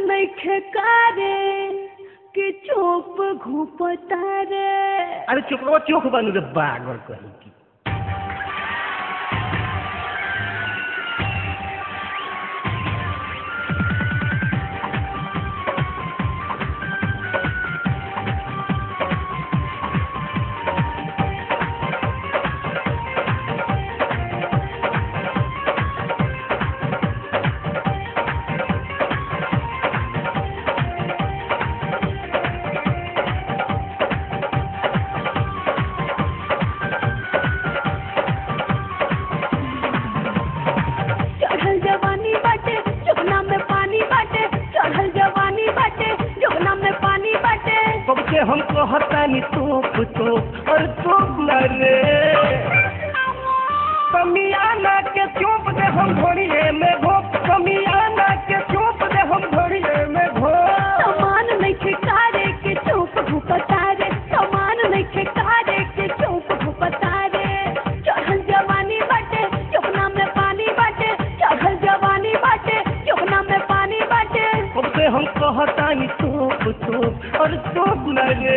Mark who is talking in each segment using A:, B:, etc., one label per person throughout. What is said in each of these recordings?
A: नहीं खेकारे कि चोप घुपता रे
B: अरे चुकवा चोख बनू रे बागर कहीं की
A: चढ़ल जवानी बाटे जोगना में पानी बाटे चढ़ल जवानी बाटे जोगना में पानी बाटे
B: कब से हम कहतानी तोप तोप और तोप न रे कमियाना के चोप दे हम घोड़िए में घोप कमियाना के चोप दे हम घोड़िए में घोप
A: समान नहीं खेकारे के चोप घुपता रे समान नहीं खेकारे के चोप घुपता रे चढ़ल जवानी बाटे जोगना में पानी बाटे चढ़ल जवानी बाटे जोगना में पानी बाटे
B: कब से हम कहतानी तोप तोप और तोप न रे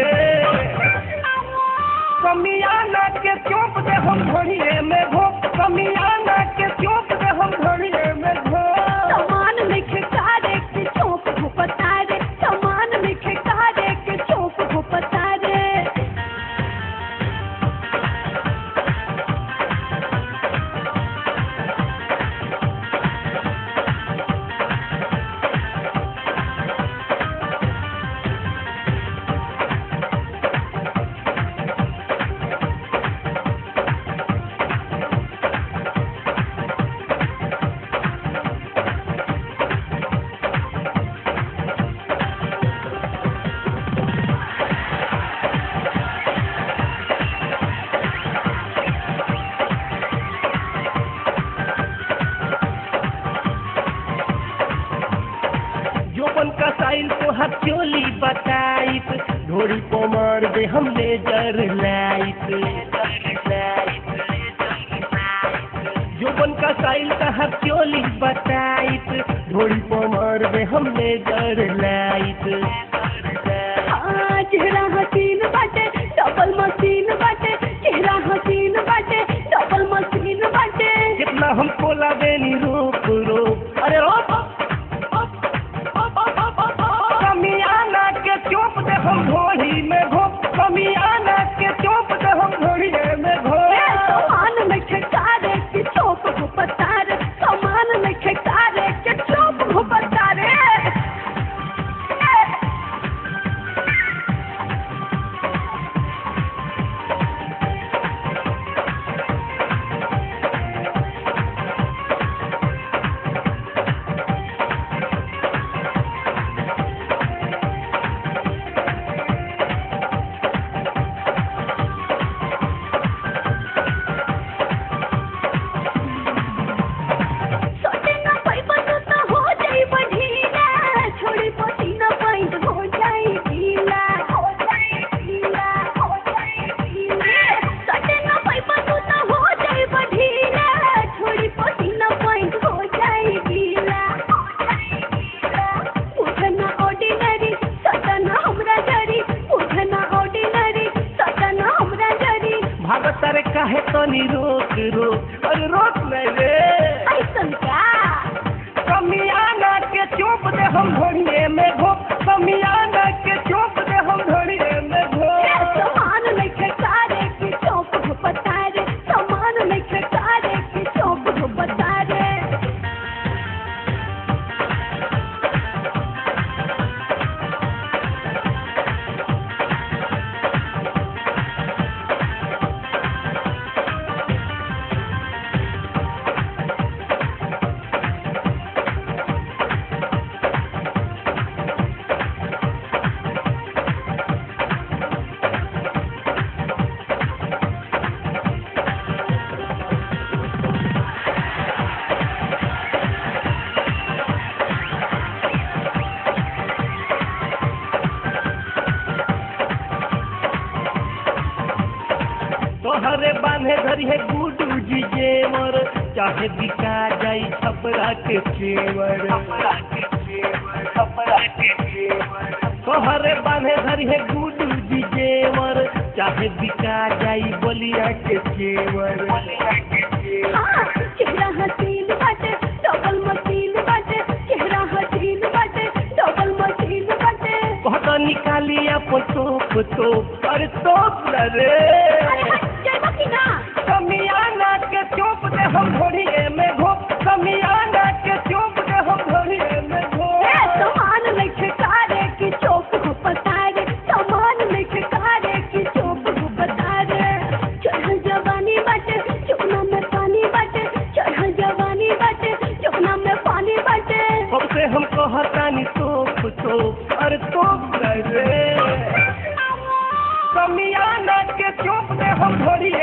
B: कमियाना के चोप दे हम घोड़िए में घोप कमियाना के चोप दे हम घोड़िए में घोप
A: समान नहीं खेकारे के चोप घुपता रे समान नहीं खेकारे के चोप घुपता रे
B: जोबन का साइल तो हर चोली बताइत ढोरी को मार दे हम लेजर लाइट जोबन का साइल का हर चोली बताइत ढोरी को मार दे हम लेजर लाइट
A: हाँ, चेहरा हसीन बाटे डबल मशीन बाटे चेहरा हसीन बाटे डबल मशीन बाटे
B: कितना हमको लागेनी रोक रोक अरे रोक कमियाना के चोप दे हम ढोली में घोप कमियाना के चोप दे हम ढोली में
A: ए,
B: घोप
A: समान में खेकारे के चोप घुपता रे समान में खेकारे के चोप घुपता रे सोटे ना पैबा तो तो हो जाई बढ़ीला छोड़ी पसीना पैंट हो जाई ढीला हो जाई ढीला हो जाई ढीला सोटे ना पैबा तो तो हो जाई बढ़ीला छोड़ी पसीना पैंट हो जाई ढीला हो जाई ढीला उठना ऑर्डिनरी सटना हमरा जरी उठना ऑर्डिनरी सटना हमरा जरी
B: भागत रे काहे तनी रोक रोक अरे रोक नहीं रे
A: ऐसन का
B: कमियाना के चोप दे हम ढोलिए में घोप कमियाना के चोप दे हम ढोलिए में
A: ए,
B: घोप
A: समान नहीं खेकारे के चौप घुपता रे समान नहीं खेकारे के चौप घुपता रे
B: तोहरे बांधे धरी है गुडू जी जेवर चाहे बिका जाई छपरा के चेवर छपरा के जेवर कहरे बांधे धरी है गुडू जी जेवर चाहे बिका जाई बलिया के जेवर बलिया के जेवर
A: हाँ, चेहरा हसीन बाटे डबल मशीन बाटे चेहरा हसीन बाटे डबल मशीन बाटे
B: बहुत निकाली अपन तोप तोप अरे तोप न रे
A: अरे हट जाइबा कि ना
B: समियाना के चोप दे हम घोड़िए में घोप समियाना के चोप दे हम घोड़िए में
A: ए
B: घोप
A: समान लेके कारे की चोप को पतारे समान लेके कारे की चोप को पतारे चढ़ल जवानी बाटे चुकना में पानी बाटे चढ़ल जवानी बाटे चुकना में पानी बाटे
B: हमसे हम कहतानी तोप तोप अरे तोप न रे समियाना के चोप दे हम घोड़िए